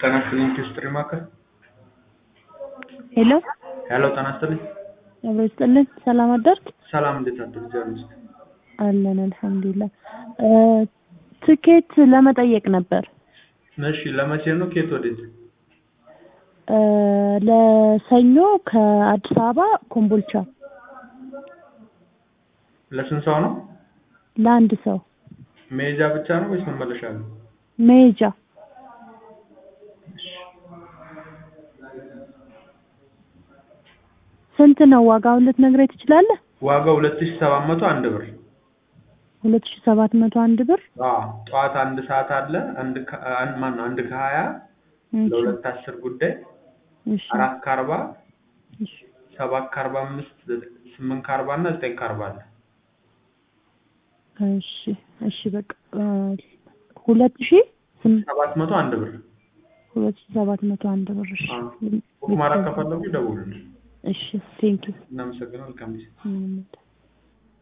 ጤና ይስጥልኝ ሂስትሪ ማዕከል ሄሎ ሄሎ ጤና ይስጥልኝ አብሮ ይስጥልን። ሰላም አደርክ? ሰላም እንዴት አደሩ ጃሉስ አለን አልሐምዱሊላህ። ትኬት ለመጠየቅ ነበር እሺ ለመቼ ነው ከየት ወዴት እ ለሰኞ ከአዲስ አበባ ኮምቦልቻ ለስንት ሰው ነው ለአንድ ሰው መሄጃ ብቻ ነው ወይስ መመለሻ ነው መሄጃ ስንት ነው ዋጋውን ልትነግረኝ ትችላለህ? ዋጋው 2700 አንድ ብር ሁለት ሺህ ሰባት መቶ አንድ ብር አዎ ጠዋት አንድ ሰዓት አለ አንድ ከ- አንድ ማን ነው አንድ ከሀያ እሺ፣ ለሁለት አስር ጉዳይ እሺ፣ አራት ከአርባ እሺ። ሰባት ከአርባ አምስት ስምንት ከአርባ እና ዘጠኝ ከአርባ አለ እሺ እሺ በቃ እ ሁለት ሺህ ስም- ሰባት መቶ አንድ ብር ሁለት ሺህ ሰባት መቶ አንድ ብር እሺ አዎ። ቡክ ማድረግ ከፈለጉ ይደውሉልን እሺ ቴንኪው እናመሰግናለን መልካም ጊዜ ምንም